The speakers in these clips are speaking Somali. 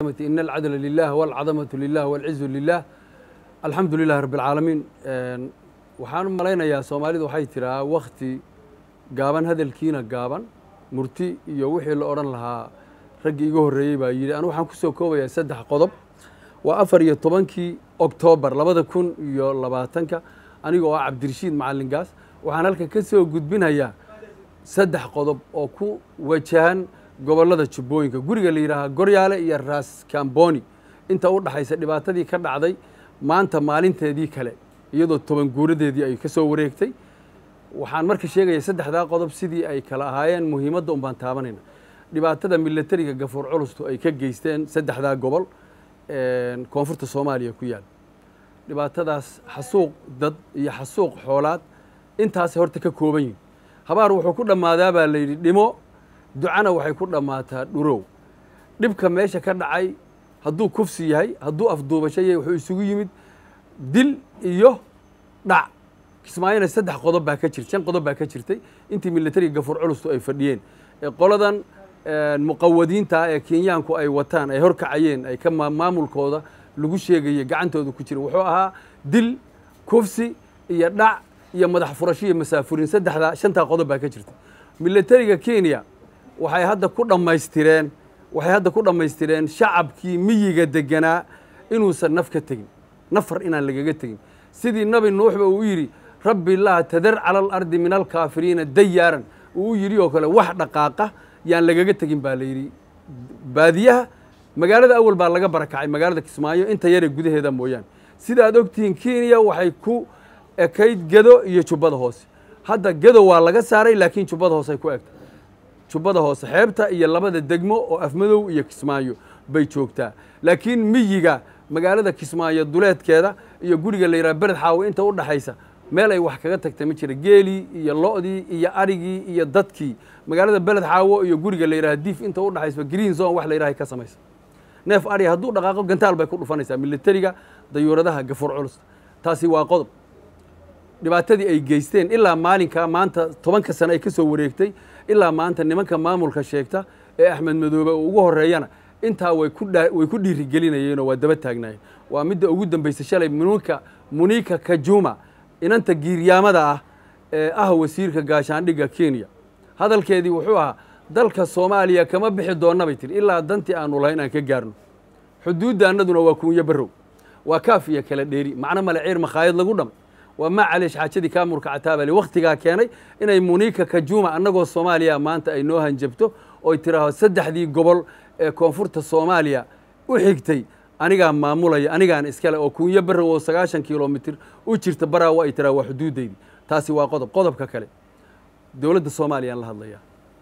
إن العدل لله والعظمة لله والعز لله الحمد لله رب العالمين waxaan u malaynayaa soomaalidu waxay tiraa wakti gaaban hadalkiina gaaban murti iyo wixii la odhan lahaa raggii iga horreeyey baa yidhi anu waxaan ku soo koobayaa saddex qodob waa afar iyo tobankii oktoobar labada kun iyo labaatanka aniga oo ah cabdirashiid macalingaas waxaan halkan ka soo gudbinayaa saddex qodob oo ku wajahan gobollada jubbooyinka guriga la yidhaahaa goryaale iyo raas kamboni inta u dhaxaysa dhibaatadii ka dhacday maanta maalinteedii kale iyadoo toban guuradeedii ay ka soo wareegtay waxaan marka sheegaya saddexdaa qodob sidii ay kala ahaayeen muhiimadda un baan taabanayna dhibaatada milatariga gafuur culustu ay ka geysteen saddexdaa gobol koonfurta soomaaliya ku yaal dhibaatadaas xasuuq dad iyo xasuuq xoolaad intaasay horta ka kooban yihin habaar wuxuu ku dhammaadaa baa la yidhi dhimo ducana waxay ku dhammaataa dhurow dhibka meesha ka dhacay hadduu kufsi yahay hadduu afduubasho yahay wuxuu isugu yimid dil iyo dhac kismaayona saddex qodob baa ka jir shan qodob baa ka jirtay intii milatariga gafuur culustu ay fadhiyeen qoladan muqawadiinta ee kenyaanku ay wataan ay horkacayeen ay ka maamulkooda lagu sheegayey gacantooda ku jira wuxuu ahaa dil kufsi iyo dhac iyo madax furasho iyo masaafurin saddexdaa shantaa qodob baa ka jirta milatariga kenya waxay hadda ku dhammaystireen waxay hadda ku dhammaystireen shacabkii miyiga deganaa inuusan naf ka tegin nafar inaan lagaga tegin sidii nabi nuuxba uu yidhi rabbi laa tadar cala alardi min alkaafiriina dayaaran uu u yidhi oo kale wax dhaqaaqa yaan lagaga tegin baa la yidhi baadiyaha magaalada awal baa laga barakacay magaalada kismaayo inta yaree gudaheeda mooyaane sida aad ogtihiin kenya waxay ku ekayd gedo iyo jubbada hoose hadda gedo waa laga saaray laakiin jubbada hoose ay ku egtay jubbada hoose xeebta iyo labada degmo oo afmadow iyo kismaayo bay joogtaa laakiin miyiga magaalada kismaayo duleedkeeda iyo guriga la yidhaha bered xaawo inta u dhaxaysa meel ay wax kaga tagta ma jira geelii iyo lo'dii iyo arigii iyo dadkii magaalada beled xaawo iyo guriga la yidhaha diif inta u dhaxaysa green zone wax la yidhaha ka samaysa neef ari hadduu dhaqaaqo gantaal bay ku dhufanaysaa milatariga dayuuradaha gafuur culus taasi waa qodob dhibaatadii ay geysteen ilaa maalinka maanta tobanka sane ay ka soo wareegtay ilaa maanta nimanka maamulka sheegta ee axmed madoobe uu ugu horreeyana intaa way ku way ku dhiirigelinayeenoo waa daba taagnaayeen waa midda ugu dambaysa shalay munika munika kajuma inanta giiryaamada ah ee ah wasiirka gaashaandhigga kenya hadalkeedii wuxuu ahaa dalka soomaaliya kama bixi doonna bay tiri ilaa dantii aanu lahayn aan ka gaarno xuduudda annaduna waa kuunyo barrow waa kaaf iyo kala dheeri macno male ciir makhaayad lagu dham waa maa caleesh xaajadii kaamurka cataabale wakhtigaa keenay inay munika kajuma annagoo soomaaliya maanta ay noo hanjabto oy tiraaho saddexdii gobol ee koonfurta soomaaliya u xigtay anigaa maamulaya anigaan iskale oo kuunyo barrow oo sagaashan kilomitir u jirta baraawo ay tiraa waa xuduuddaydi taasi waa qodob qodobka kale dowladda soomaaliya aan la hadlayaa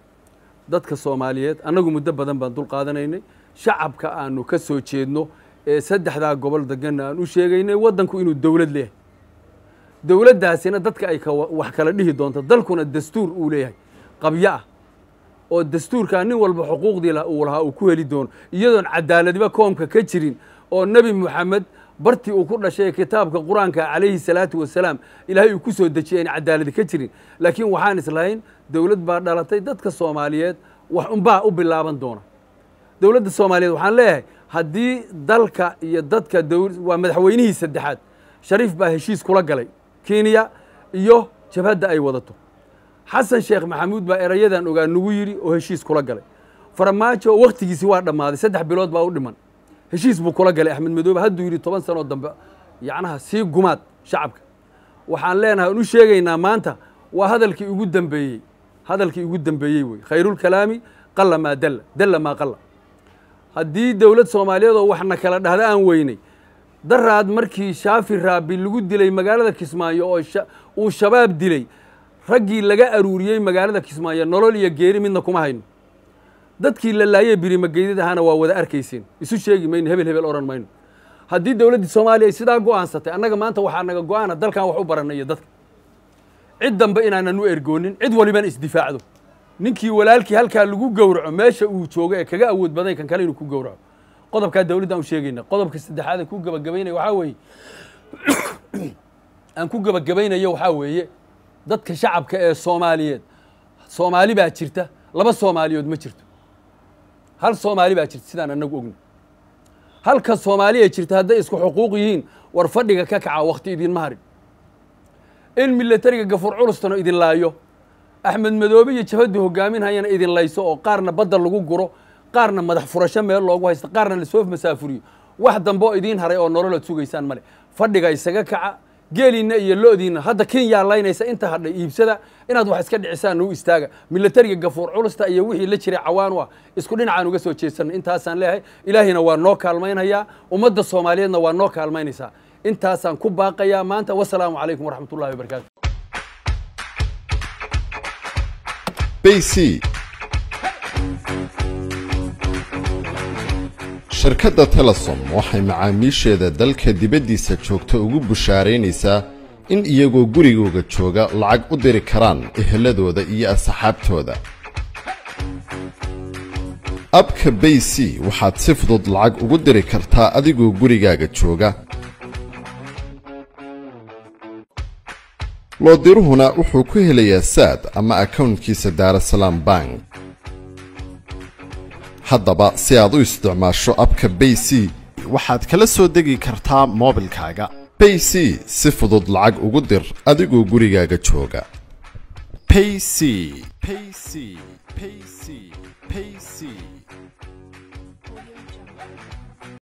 dadka soomaaliyeed annagu muddo badan baan dul qaadanaynay shacabka aanu ka soo jeedno ee saddexdaa gobol deganna aan u sheegaynay waddanku inuu dowlad leeyahay dowladdaasina dadka ay wax kala dhihi doonto dalkuna dastuur uu leeyahay qabyo ah oo dastuurkaa nin walba xuquuqdii uu lahaa uu ku heli doono iyadoon cadaaladiba koomka ka jirin oo nebi moxamed bartii uu ku dhashay kitaabka qur-aanka calayhi salaatu wasalaam ilaahay uu ku soo dejiyay aan cadaaladi ka jirin laakiin waxaan islahayn dowlad baa dhalatay dadka soomaaliyeed wax unbaa u bilaaban doona dowladda soomaaliyeed waxaan leeyahay haddii dalka iyo dadka waa madaxweynihii saddexaad shariif baa heshiis kula galay kenya iyo jabhadda ay wadato xasan sheekh maxamuud baa erayadan ogaa nagu yidhi oo heshiis kula galay farmaajo wakhtigiisi waa dhammaaday saddex bilood baa u dhiman heshiis buu kula galay axmed madoobe hadduu yidhi toban sanoo dambe yacnaha sii gumaad shacabka waxaan leenahay aan u sheegaynaa maanta waa hadalkii ugu dambeeyey hadalkii ugu dambeeyey wey khayrulkalaami qalla maa dalla dalla maa qalla haddii dowlad soomaaliyeed oo waxna kala dhahda aan weynay daraad markii shaafi raabi lagu dilay magaalada kismaayo oo uu shabaab dilay raggii laga aruuriyey magaalada kismaayo nolol iyo geeri midna kuma hayno dadkii la laayey birimageydad ahaana waa wada arkayseen isu sheegi mayno hebel hebel odhan mayno haddii dowladdii soomaaliya ay sidaa go'aansatay annaga maanta waxaa naga go'aana dalkan wax u baranay iyo dadka cid dambe inaanan u ergoonin cid walibana isdifaacdo ninkii walaalkii halkaa lagu gowraco meesha uu joogo ee kaga awood badan kan kale inuu ku gowraco qodobkaa dowladdaan u sheegayna qodobka saddexaad aan ku gabagabaynaya waxaa weeye aan ku gabagabaynayo waxaa weeye dadka shacabka ee soomaaliyeed soomaali baa jirta laba soomaaliyood ma jirto hal soomaali baa jirta sidaan annagu ogna halka soomaaliya jirta hadday isku xuquuq yihiin war fadhiga ka kaca wakhti idinma harin in milatariga gafuur culustana idin laayo axmed madoobe iyo jabhaddu hogaaminhayana idin layso oo qaarna badda lagu guro qaarna madax furasho meel loogu haysto qaarna lasoo masaafuriyo wax dambe oo idiin haray oo nololood sugaysaan male fadhiga isaga kaca geeliinna iyo lo'diinna hadda kenyaa laynaysa inta hadhay iibsada inaad wax iska dhicisaan nuu istaaga milatariga gafuur culusta iyo wixii la jiray cawaan u ah isku dhinacaan uga soo jeesanno intaasaan leeyahay ilaahina waa noo kaalmaynhayaa ummadda soomaaliyeedna waa noo kaalmaynaysaa intaasaan ku baaqayaa maanta wasalaamu calaykum waraxmat ullahi wabarakaatu bc shirkadda telesom waxay macaamiisheeda dalka dibaddiisa joogta ugu bushaaraynaysaa in iyagoo gurigooga jooga lacag u diri karaan eheladooda iyo asxaabtooda abka bayc waxaad si fudud lacag ugu diri kartaa adigoo gurigaaga jooga loodiruhuna wuxuu ku helayaa saad ama akownkiisa daarasalaam bank haddaba si aad u isticmaasho abka bayc waxaad kala soo degi kartaa moobilkaaga bayc si fudud lacag ugu dir adigoo gurigaaga jooga payc payc payc payc